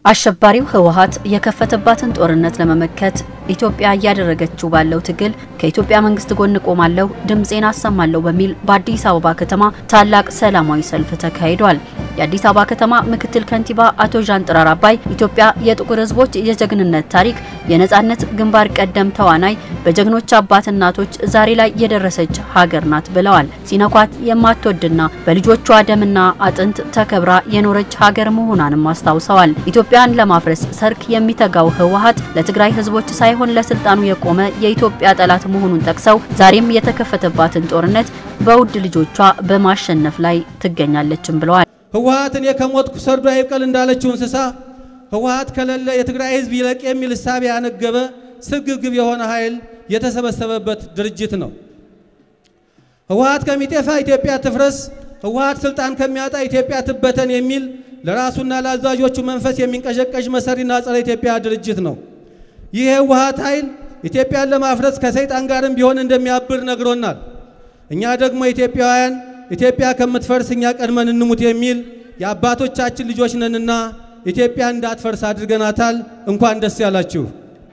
አሸባሪው ህወሓት የከፈተባትን ጦርነት ለመመከት ኢትዮጵያ እያደረገችው ባለው ትግል ከኢትዮጵያ መንግስት ጎን ቆማለሁ፣ ድምፄን አሰማለሁ በሚል በአዲስ አበባ ከተማ ታላቅ ሰላማዊ ሰልፍ ተካሂዷል። የአዲስ አበባ ከተማ ምክትል ከንቲባ አቶ ዣንጥራር አባይ ኢትዮጵያ የጥቁር ህዝቦች የጀግንነት ታሪክ የነጻነት ግንባር ቀደም ተዋናይ በጀግኖች አባት እናቶች ዛሬ ላይ የደረሰች ሀገር ናት ብለዋል። ሲነኳት የማትወድና በልጆቿ ደምና አጥንት ተከብራ የኖረች ሀገር መሆኗንም አስታውሰዋል። ኢትዮጵያን ለማፍረስ ሰርክ የሚተጋው ህወሓት ለትግራይ ህዝቦች ሳይሆን ለስልጣኑ የቆመ የኢትዮጵያ ጠላት መሆኑን ጠቅሰው ዛሬም የተከፈተባትን ጦርነት በውድ ልጆቿ በማሸነፍ ላይ ትገኛለችም ብለዋል። ህወሓት እኔ ከሞትኩ ሰርዶ አይብቀል እንዳለችው እንስሳ ህወሓት ከሌለ የትግራይ ህዝብ ይለቅ የሚል እሳቤ ያነገበ ስግብግብ የሆነ ኃይል የተሰበሰበበት ድርጅት ነው። ህወሓት ከሚጤፋ ኢትዮጵያ ትፍረስ፣ ህወሓት ስልጣን ከሚያጣ ኢትዮጵያ ትበተን የሚል ለራሱና ለአዛዦቹ መንፈስ የሚንቀዠቀዥ መሰሪና ጸረ ኢትዮጵያ ድርጅት ነው። ይህ የህወሓት ኃይል ኢትዮጵያን ለማፍረስ ከሰይጣን ጋርም ቢሆን እንደሚያብር ነግሮናል። እኛ ደግሞ ኢትዮጵያውያን ኢትዮጵያ ከምትፈርስ እኛ ቀድመን እንሙት የሚል የአባቶቻችን ልጆች ነንና ኢትዮጵያ እንዳትፈርስ አድርገናታል። እንኳን ደስ ያላችሁ።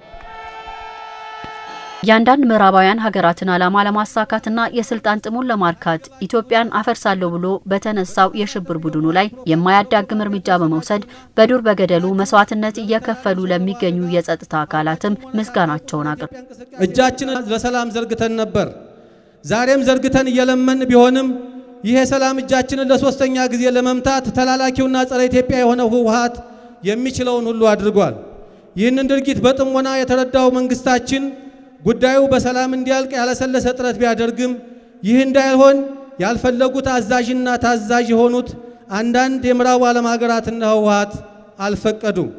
የአንዳንድ ምዕራባውያን ሀገራትን ዓላማ ለማሳካትና የስልጣን ጥሙን ለማርካት ኢትዮጵያን አፈርሳለሁ ብሎ በተነሳው የሽብር ቡድኑ ላይ የማያዳግም እርምጃ በመውሰድ በዱር በገደሉ መስዋዕትነት እየከፈሉ ለሚገኙ የጸጥታ አካላትም ምስጋናቸውን አቅርብ እጃችንን ለሰላም ዘርግተን ነበር። ዛሬም ዘርግተን እየለመን ቢሆንም ይህ የሰላም እጃችንን ለሶስተኛ ጊዜ ለመምታት ተላላኪውና ጸረ ኢትዮጵያ የሆነው ህወሓት የሚችለውን ሁሉ አድርጓል። ይህንን ድርጊት በጥሞና የተረዳው መንግስታችን ጉዳዩ በሰላም እንዲያልቅ ያለሰለሰ ጥረት ቢያደርግም ይህ እንዳይሆን ያልፈለጉት አዛዥና ታዛዥ የሆኑት አንዳንድ የምዕራቡ ዓለም ሀገራትና ህወሓት አልፈቀዱም።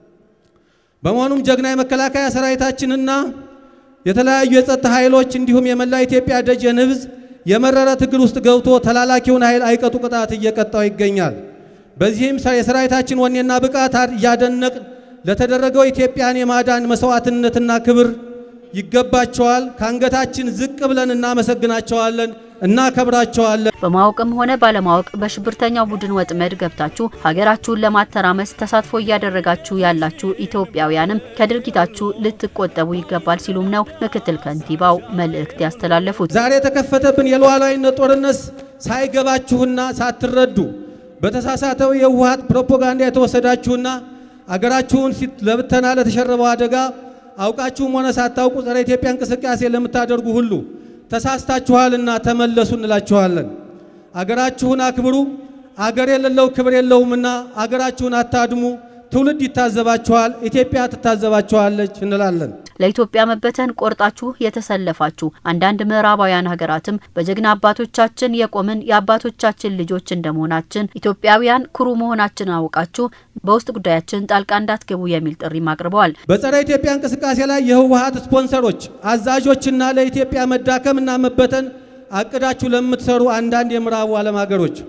በመሆኑም ጀግና የመከላከያ ሰራዊታችንና የተለያዩ የጸጥታ ኃይሎች እንዲሁም የመላ ኢትዮጵያ ደጀን ህዝብ የመረረ ትግል ውስጥ ገብቶ ተላላኪውን ኃይል አይቀጡ ቅጣት እየቀጣው ይገኛል። በዚህም የሰራዊታችን ወኔና ብቃት እያደነቅን ለተደረገው ኢትዮጵያን የማዳን መስዋዕትነትና ክብር ይገባቸዋል። ከአንገታችን ዝቅ ብለን እናመሰግናቸዋለን፣ እናከብራቸዋለን። በማወቅም ሆነ ባለማወቅ በሽብርተኛው ቡድን ወጥመድ ገብታችሁ ሀገራችሁን ለማተራመስ ተሳትፎ እያደረጋችሁ ያላችሁ ኢትዮጵያውያንም ከድርጊታችሁ ልትቆጠቡ ይገባል ሲሉም ነው ምክትል ከንቲባው መልእክት ያስተላለፉት። ዛሬ የተከፈተብን የሉዓላዊነት ጦርነት ሳይገባችሁና ሳትረዱ በተሳሳተው የህወሓት ፕሮፓጋንዳ የተወሰዳችሁና አገራችሁን ለብተና ለተሸረበው አደጋ አውቃችሁም ሆነ ሳታውቁ ጸረ ኢትዮጵያ እንቅስቃሴ ለምታደርጉ ሁሉ ተሳስታችኋልና ተመለሱ እንላችኋለን። አገራችሁን አክብሩ። አገር የሌለው ክብር የለውምና አገራችሁን አታድሙ። ትውልድ ይታዘባችኋል፣ ኢትዮጵያ ትታዘባችኋለች እንላለን። ለኢትዮጵያ መበተን ቆርጣችሁ የተሰለፋችሁ አንዳንድ ምዕራባውያን ሀገራትም በጀግና አባቶቻችን የቆምን የአባቶቻችን ልጆች እንደመሆናችን ኢትዮጵያውያን ኩሩ መሆናችን አውቃችሁ በውስጥ ጉዳያችን ጣልቃ እንዳትገቡ የሚል ጥሪም አቅርበዋል። በጸረ ኢትዮጵያ እንቅስቃሴ ላይ የህወሓት ስፖንሰሮች፣ አዛዦችና ለኢትዮጵያ መዳከምና መበተን አቅዳችሁ ለምትሰሩ አንዳንድ የምዕራቡ ዓለም ሀገሮች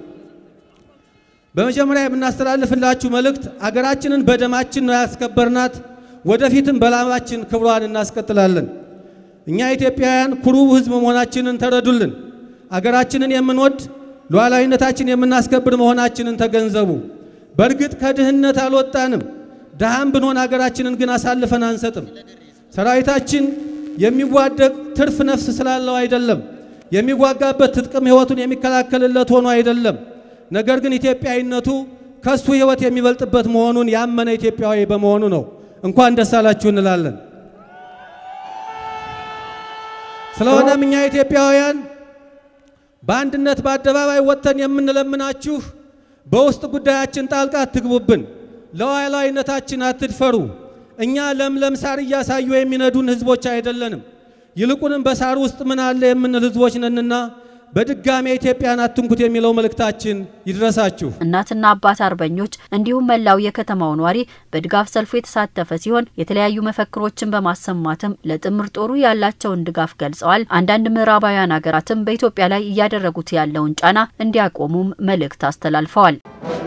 በመጀመሪያ የምናስተላልፍላችሁ መልእክት አገራችንን በደማችን ነው ያስከበርናት ወደፊትም በላማችን ክብሯን እናስቀጥላለን። እኛ ኢትዮጵያውያን ኩሩ ህዝብ መሆናችንን ተረዱልን። አገራችንን የምንወድ ሉዓላዊነታችን የምናስከብር መሆናችንን ተገንዘቡ። በእርግጥ ከድህነት አልወጣንም። ድሃም ብንሆን አገራችንን ግን አሳልፈን አንሰጥም። ሰራዊታችን የሚዋደቅ ትርፍ ነፍስ ስላለው አይደለም። የሚዋጋበት ትጥቅም ህይወቱን የሚከላከልለት ሆኖ አይደለም። ነገር ግን ኢትዮጵያዊነቱ ከሱ ህይወት የሚበልጥበት መሆኑን ያመነ ኢትዮጵያዊ በመሆኑ ነው። እንኳን ደስ አላችሁ እንላለን። ስለሆነም እኛ ኢትዮጵያውያን በአንድነት በአደባባይ ወጥተን የምንለምናችሁ በውስጥ ጉዳያችን ጣልቃ አትግቡብን፣ ለሉዓላዊነታችን አትድፈሩ። እኛ ለምለም ሳር እያሳዩ የሚነዱን ህዝቦች አይደለንም። ይልቁንም በሳር ውስጥ ምን አለ የምንል ህዝቦች ነንና በድጋሚ ኢትዮጵያን አትንኩት የሚለው መልእክታችን ይድረሳችሁ። እናትና አባት አርበኞች እንዲሁም መላው የከተማው ነዋሪ በድጋፍ ሰልፉ የተሳተፈ ሲሆን የተለያዩ መፈክሮችን በማሰማትም ለጥምር ጦሩ ያላቸውን ድጋፍ ገልጸዋል። አንዳንድ ምዕራባውያን ሀገራትም በኢትዮጵያ ላይ እያደረጉት ያለውን ጫና እንዲያቆሙም መልእክት አስተላልፈዋል።